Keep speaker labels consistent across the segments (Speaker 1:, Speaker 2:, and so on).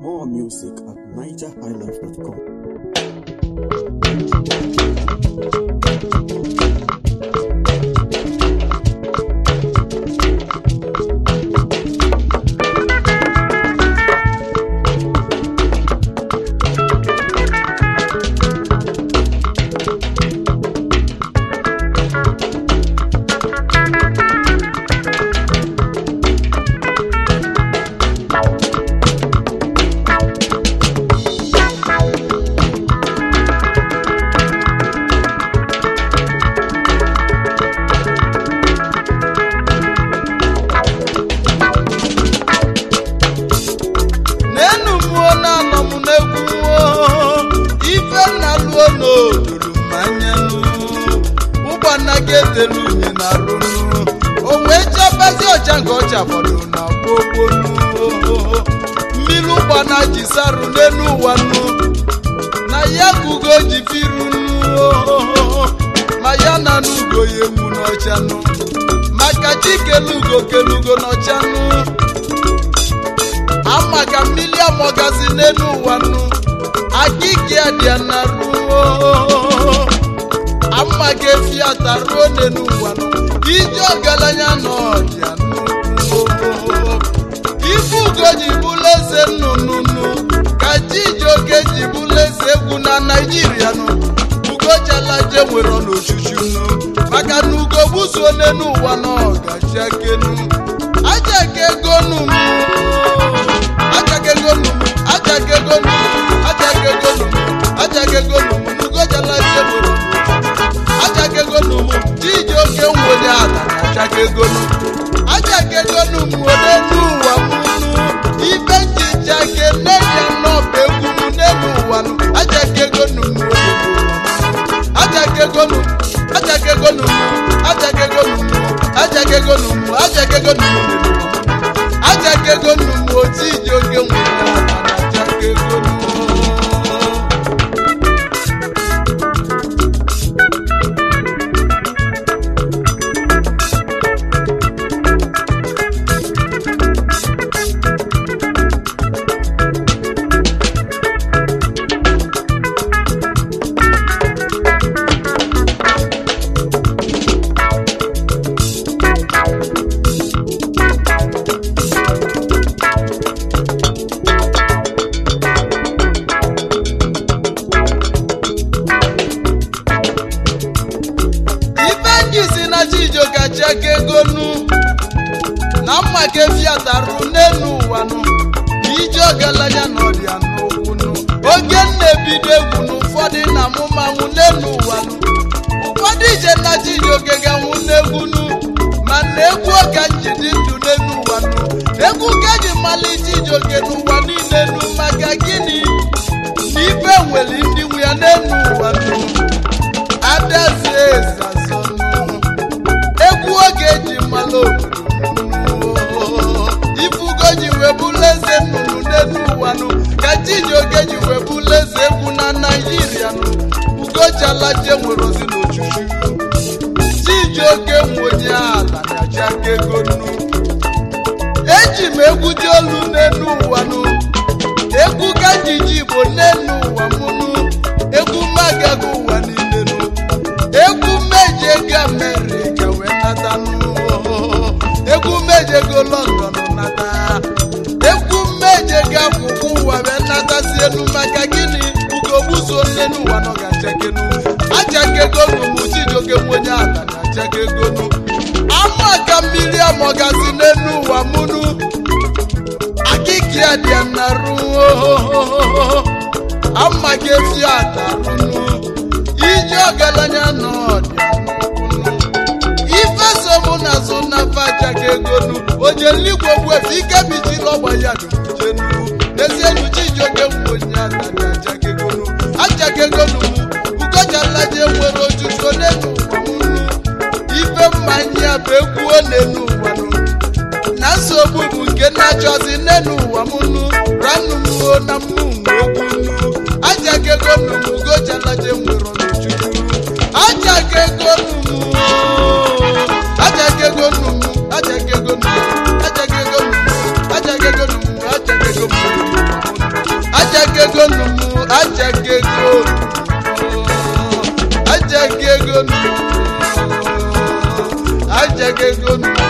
Speaker 1: More music at nigerhighlife.com.
Speaker 2: n'enu mmụọ na-anọ m n'egwu ife nna luo n'oduru m anya ụgbọna gị etelu unyi na rụnu o wee chabazi ọcha nke ọcha fọdụ na gbogbonu mmiri ụgbọna ji sarụ n'elu ụwa nu na ya ka ugo ji firu ma ya na n'ugo ya ewu n'ọcha nu maka chikelugo kelugo n'ọcha nu ama ka mmiri amọgazi n'elu ụwa nụ akịka ya dị ya na ruo ama ka efi ata ruo n'elu ụwa nụ ije ọgaranya nọ ọdịa nnukwu ife ugo ji bụrụ eze nnụnụnụ ka chijioke ji bụrụ eze egwu na naijiria nụ ugo jalaje nwere n'ochuchu nụ maka na ugo gbuzuo n'elu ụwa na ọgaji akenu aja ka ego nụ mụ ajakegonu ajakegonu ajakegonu ajakegonu nugojala jeboro ajakegonu chiji oke nwere ala na ajakegonu ajakegonu nwere n'ụwa mụnụ ibe nchicha ke n'eya n'ọba egwu m n'elu ụwa nụ ajakegonu ajakegonu ajakegonu ajakegonu ajakegonu ajakegonu ajakegonu m oti iji oke nwere ala na ajakegonu ife ndị si na chijioke cheke egonu na mma ka efiatarụ n'elu ụwa nụ ije ogalanya na ọrịa n'okwu nụ oge m na-ebido egwu n'ụfọdụ na amụmanwụ n'elu ụwa nụ ụfọdụ ije na chijioke ga-anwụ n'egwu nụ ma na egwu oge njidi ndụ n'elu ụwa nụ egwu ka ji mmalị chijioke n'ụwa niile nụ maka gịnị na ife nwere ndị nwe ya n'elu ụwa nụ adazie ezazọnụ egwu oge eji mmalụ obodo ifugo ji wee bụrụ eze nnụnụ n'elu ụwa nụ ka chijioke ji wee bụrụ eze egwu na naijiria nụ ugojalaje nwere ozi n'ochuchu chijioke nwenye ala na jakego nụ eji m egwu dị olu n'elu ụwa nụ egwu ka njiji igbo n'elu ụwa mụnụ egwu magaga ụwa niile nụ egwu meji ego amerịka wee nata nụ egwu meji ego lọndọn nata egwu meji ego akwụkwọ ụwa wee nata si elu maka gịnị ugogbuzo n'elu ụwa nọ ga-achakenu achakegonu mụ chijioke nwenye ala na achakegonu ama ka mmiri amọgazi n'elu ụwa mụnụ akịka dị na ruo ama ka efi atarụnụ ije ọgaranya n'ọdịa ife so mụ na so na fachaka egonu ojeligwe gwefe ike bichila ọgba ya dujenu n'ezienu chijioke nwenye atari achaka egonu achaka egonu m ugojalaje nwere ojuju n'elu ụwa mụnụ ife mmanya bụ egwuo n'elu ụwa nụ na nsogbu bụ nke na-achọzi n'elu ụwa mụnụ ranụ mmuo na mmu egwu nnu ajakego nnumu ugojalaje nwere ọnụjuju ajakego nnumu ajakego nnumu ajakego nnumu ajakego nnumu ajakego nnumu ajakego nnumu ego numu ajaga ego ajaga ego numu ajaga ego numu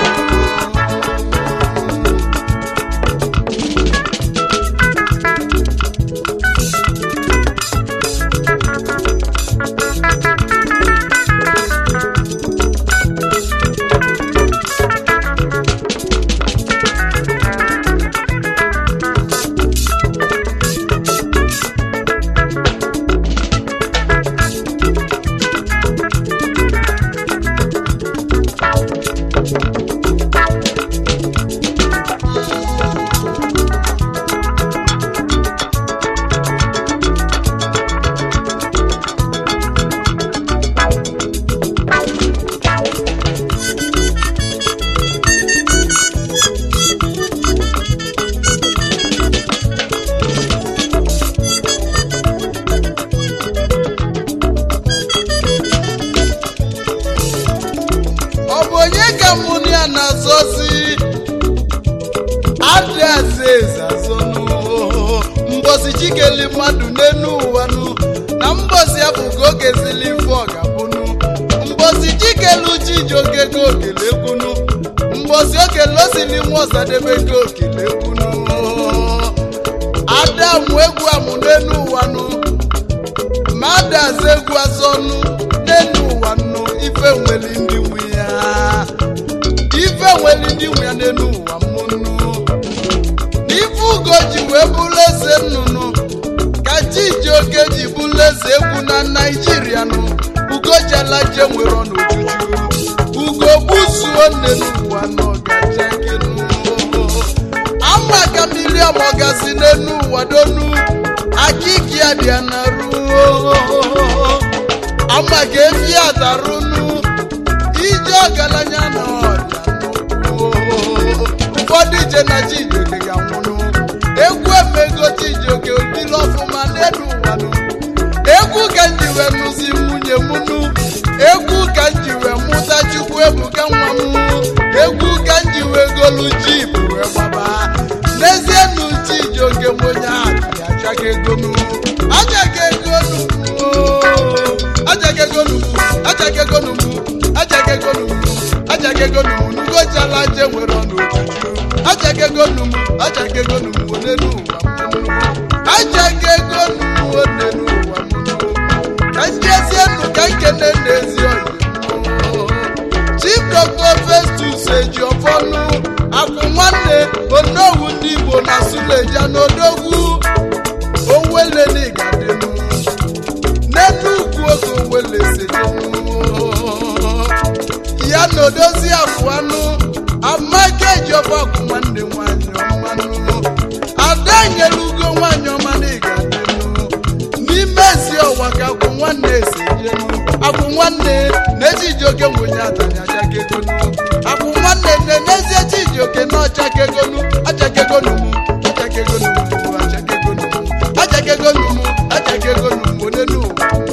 Speaker 2: ọ bụ onye ka mụ na ya na-azọzi adịaza eze azọnụ mbosi chikeli mmadụ n'enu ụwa nụ na mbosi ya bụ ka oge zili ife ọ ga-abụnụ mbosi chikelu chijioke ka okele ekwunu mbosi okele osili nwa ọsadebe ka okele ekwunu ada mụ egwu amụ n'enu ụwa nụ mmadụ aza egwu azọnụ n'enu ụwa nụ ife nwere ndị nwe ya ife nwere ndị nwe ya n'enu ụwa mụnụ n'ife ugo ji wee bụrụ eze nnụnụ ka chijioke ji bụrụ eze egwu na naijiria nụ ugo jalaje nwere ọnụ ojuju ugo gbuzuo nne n'ụwa n'ọgaja gị nụ ama ka mmiri ọmọgazi n'enu ụwa donu akiki abịa na ruo ama ka efi adarunu ije ọgaranya na ọrịa ụfọdụ ije na chijioke ga-anwụnụ egwu emego chijioke obili ọfụma n'elu ụwa nụ egwu ka m ji wee nụzi nwunye m nụ egwu ka m ji wee mụta chukwu ebuka nwa m egwu ka m ji wee golu jip wee gbaba n'ezie nụ chijioke m onye ahụ ya achaga ego nụ ajaga ego nụ ajaga ego nụ ajaga ego nụ ajaga ego nụ ajaga ego nụ ngojala je nwere ọnụ ojuju ajaga ego nụ ajaga ego nụ onenu ụwa m ajaga ego nụ onenu ụwa m ka njezie nụ ka nkene n'ezi oyi chief dr festus ejiofọnụ akwụ nwanne onowu ndị igbo na suleja n'odogwu owelenigadenu n'enugwu oge owele sedenu ya na odozi afụanụ amaka ejiọba akwụ nwanne nwanyị ọmanụ ada nyere ugo nwanyị ọma na ịgadenu n'ime ezi ọwa ka akwụ nwanne esejenu akwụ nwanne na-eji ijioke nwenye atani achakegonu akwụ nwanne na-enezie chijioke na ọchakegonu achakegonu m achakegonu m achakegonu m achakegonu m achakegonu m onenu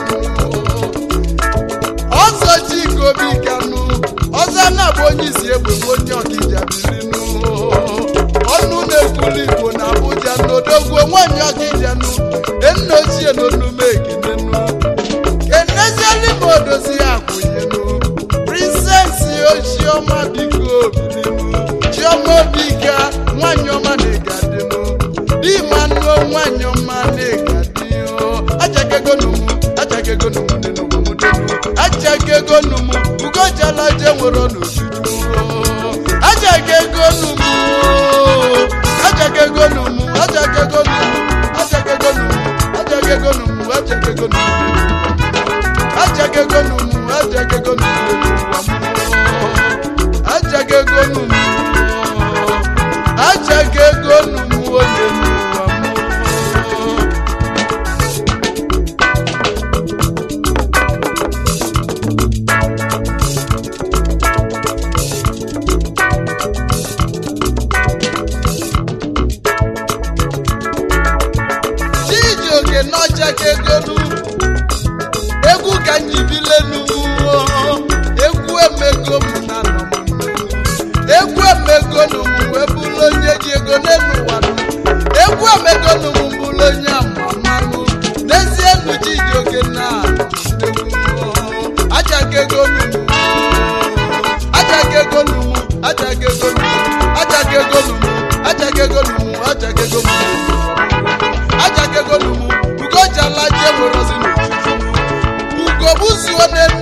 Speaker 2: ọzọ chika obi kanụ ọzọ na-abụ onye isi egbe bụ onye ọkija birinu ọnụ na-ekwuli igbo na abụja n'odogwu nwanyị ọkija nụ enna ochie n'onume ekenenu kenezieli ma odozi akwụnyenu prinsesi ochiọma biko birinu chiọma obika nwanyị ọma na-egadinu dimanụo nwanyị ọma na-egadinu ajakegonumu ajakegonumu nenugomudenu ajakegonumu ugojalaje nwere n'ojuju ajakegonumu ajakegonumu ajakegonumu ajakegonumu ajakegonumu ajakegonumu ajakegonumu ajakegonumu ajakegonumu ajakegonumu onye n'ụwa mmụọ chijioke n'ọchakegonu egwu ka m ji bilenu egwu emego m na nọ m n'elu. egwu emegonu m wee bụrụ onye ji ego n'elu ụwa nụ. egwu emegonu m bụrụ onye ama ajakego numu ajakego mu ajakego numu ugo jala je werozi n'ojuju ugo buzuo n'enu